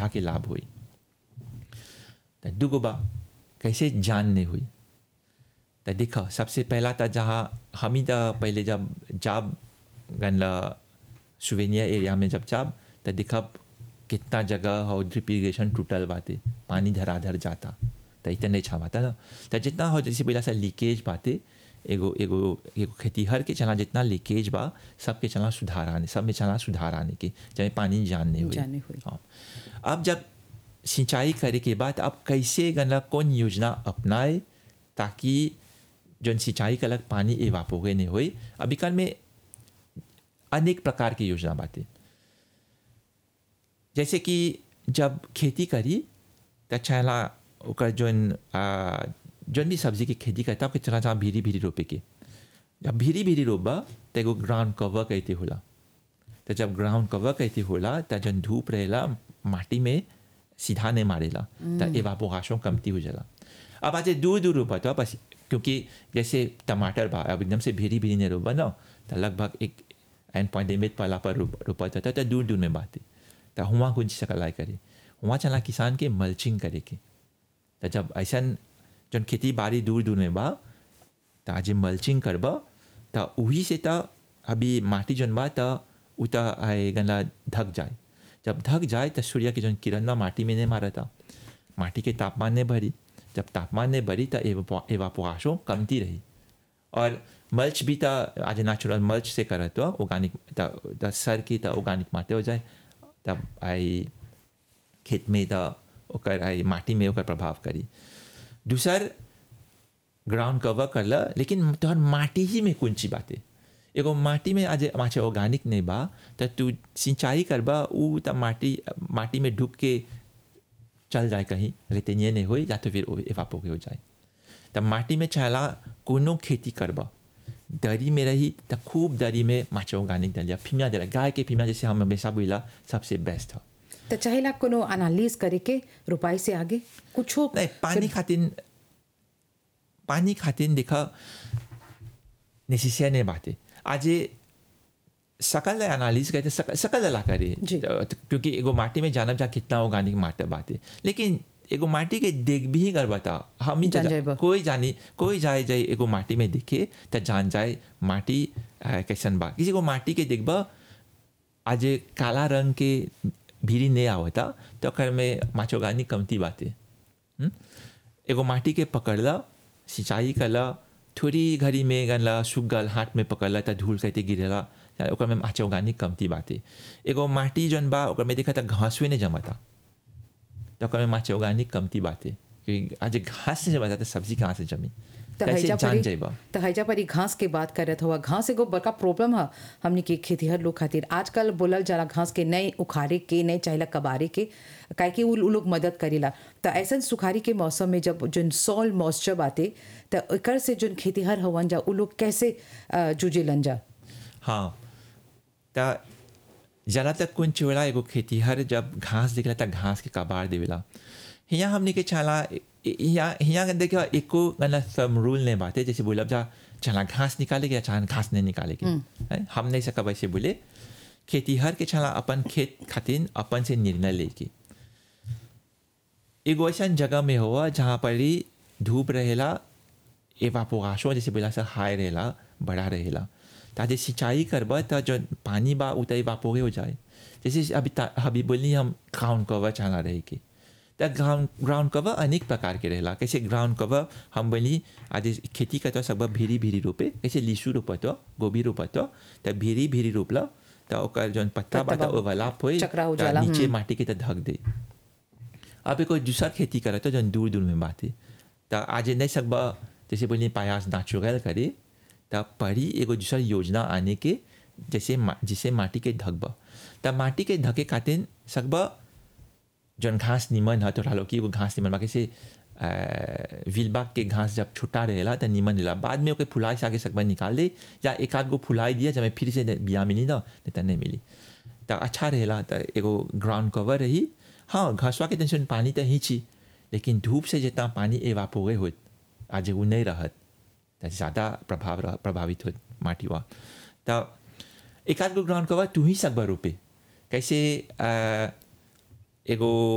पौधा के लाभ हुई तो दुगो बा कैसे जान नहीं हुई तो देखो सबसे पहला था जहाँ हम ही तो पहले जब जब गनला सुवेनिया एरिया में जब जब तो देखा कितना जगह हो ड्रिप इरीगेशन टूटल बाते पानी धराधर जाता तो इतना नहीं छावाता ना तो जितना हो जैसे पहला सा लीकेज बाते एगो एगो एगो खेतीहर के चला जितना लीकेज बा सबके चला सुधार आने सब में चला सुधार आने के जब पानी जानने हुई जानने हुई। हाँ अब जब सिंचाई करे के बाद अब कैसे गना कौन योजना अपनाए ताकि जौन सिंचाई का अलग पानी एवापोगे नहीं होई अभी कल में अनेक प्रकार की योजना बातें जैसे कि जब खेती करी तो चला ओकर जौन आ, जौन भी सब्जी की खेती करता ओके चला जहाँ भीरी भीरी रोपे के जब भीरी भीरी रोपबा तो एगो ग्राउंड कवर कहते होला तो जब ग्राउंड कवर कहते होला तो जन धूप रहेला माटी में सीधा नहीं मारेला तो एवापोरेशन कमती हो जाला अब आज दूर दूर रोपा तो बस क्योंकि जैसे टमाटर बा अब एकदम से भीरी भीरी नहीं रोपा ना तो लगभग एक एंड पॉइंट एमिट पाला पर रोप- रोपा था तो दूर दूर में बातें तो हुआ कुछ सकलाई करे हुआ चला किसान के मल्चिंग करे के तो जब ऐसा जन खेती बाड़ी दूर दूर में बा तो आज मल्चिंग करबा तो वही से तो अभी माटी जन बा तो उ तो आए गला ढक जाए जब ढक जाए तो सूर्य के जन किरण ना माटी में नहीं मारा था माटी के तापमान ने भरी जब तापमान ने भरी तो एवापोरेशन कमती रही और मल्च भी तो आज नेचुरल मल्च से करत तो ऑर्गेनिक तो सर की तो ऑर्गेनिक माटे हो जाए तब आई खेत में तो ओकर आई माटी में ओकर प्रभाव करी दूसर ग्राउंड कवर करला लेकिन तोहर माटी ही में कौन ची बातें एगो माटी में आज माचे ऑर्गेनिक नहीं बा तो तू सिंचाई करबा उ त माटी माटी में ढुक के चल जाए कहीं रेतेनिए नहीं होई या तो फिर एवापो के हो जाए तब माटी में चला कोनो खेती करबा दरी में रही तो खूब दरी में माचे ऑर्गेनिक डलिया फीमिया दिला गाय के फीमिया जैसे हम हमेशा बोला सबसे बेस्ट है तो चाहेला कोनो एनालिस करे के रुपाई से आगे कुछो नहीं पानी खातिर पानी खातिर देखा नेसेसियर नहीं बातें आज ये सकल एनालिस करते सकल सकल अला करे जी। तो- क्योंकि एगो माटी में जानब जा कितना ऑर्गेनिक माटी बातें लेकिन एगो माटी के देख भी कर बता हम ही जान जा- जाइबा। कोई जानी कोई जाए जाए एगो माटी में दिखे तो जान जाए माटी अ, कैसन बा किसी को माटी के देखबा आज काला रंग के भीरी नहीं आवता तो ओकर में माचोगानी कमती बातें हम्म? एगो माटी के पकड़ला सिंचाई करला थोड़ी घड़ी में गनला सूख गल हाथ में पकड़ला तो धूल कहते गिरेला या ओकर में माचे उगानी कमती बाते एगो माटी जौन बा ओकर में देखा था घासुए नहीं जमाता तो ओकर में माचे उगानी कमती बाते क्योंकि आज घास से जमाता तो सब्जी कहाँ से जमी तो कैसे हैजा जान परी जाइबा तो हैजा परी घास के बात करत हुआ घास एगो बड़का प्रॉब्लम है हमनी के खेतीहर लोग खातिर आजकल बोलल जाला घास के नए उखाड़े के नए चाहेला कबारे के काहे कि उ उ लोग मदद करेला तो ऐसा सुखारी के मौसम में जब जोन सॉल मॉइस्चर बाते तो एकर से जोन खेतीहर हवन जा उ लोग कैसे अ, जूझेलन जा हाँ त जरा तक कुन चोड़ा एगो खेतीहर जब घास दिखला त घास के कबाड़ देवेला हिया हमने के चला हिया हिया देखा एको गला सम रूल नहीं बाते जैसे बोलब जा चला घास निकाले या चाहे घास नहीं निकाले के हैं? हम नहीं सकब ऐसे बोले खेतीहर के चला अपन खेत खातिर अपन से निर्णय लेके एगो ऐसा जगह में हुआ जहाँ पर ही धूप रहेला एवापोरेशन जैसे बोला सर हाई रहेला बड़ा रहेला ताजे सिंचाई करबा तो जो पानी बा उ तो एवापोरे हो जाए जैसे अभी ता- अभी बोली हम ग्राउंड कवर चला रहे के तो ग्राउंड ग्राउंड कवर अनेक प्रकार के रहेला कैसे ग्राउंड कवर हम बोली आज खेती करते सब भीरी भीरी रोपे कैसे लीसू रोपत गोभी रोपत तो भीरी भीरी रोपला तो ओकर जौन पत्ता बा पत्ता तो बा- ओवरलैप होई चकरा हो तो जाला, नीचे हम्म। माटी के तो ढक दे अब कोई दूसरा खेती करे तो जन दूर दूर में बात है तो आज नहीं सकबा जैसे बोलिए पायास नेचुरल करे तो पड़ी एगो दूसरा योजना आने के जैसे मा, जिसे माटी के ढकबा तब माटी के ढके खातिर सकबा जौन घास निमन है तो लो कि वो घास निमन बा कैसे विलबाग के घास जब छुट्टा रहेला तो निमन रहेला बाद में ओके फुलाई से आगे सकबा निकाल दे या एक आध गो फुलाई दिया जब फिर से बिया मिली ना नहीं तो नहीं मिली तो अच्छा रहेला तो एगो ग्राउंड कवर रही हाँ घासवा के टेंशन पानी तो ही छी लेकिन धूप से जितना पानी एवापोरे होत आज वो नहीं रहत तो ज़्यादा प्रभाव रह, प्रभावित होत माटी हुआ तो एक आध गो ग्राउंड कवर तू ही सकबा रोपे कैसे अ, एगो